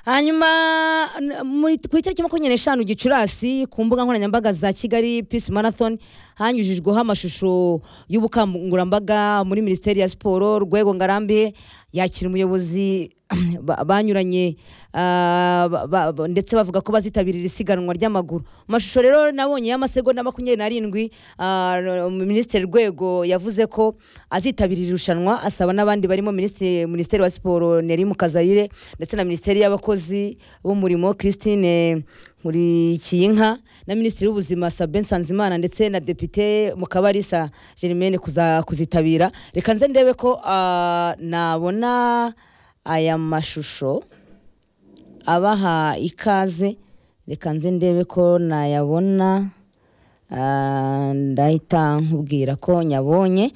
hanyuma n- muri- ku itariki makumyabiri n'eshanu gicurasi ku mbuga nkoranyambaga za kigali peace marathon hanyujijweho amashusho y'ubukangurambaga muri minisiteri ya siporo rwego ngarambe yakira umuyobozi ba- banyuranye ah, ba- ba- ba- ndetse bavuga ko bazitabirira isiganwa ry'amaguru amashusho rero nabonye y'amasegonda makumyabiri n'arindwi ah, r- minisitiri rwego yavuze ko azitabirira irushanwa asaba n'abandi barimo minisitiri minisiteri wa siporo neri mukazayire ndetse na minisiteri y'abakozi b'umurimo christine nkurikiyinka na minisitiri w'ubuzima sabin nsanzimana ndetse na depite mukabarisa germaine kuza- kuzitabira reka nze ndebe ko ah, nabona aya mashusho abaha ikaze reka nze ndebe ko nayabona Ah, ndahita nkubwira ko nyabonye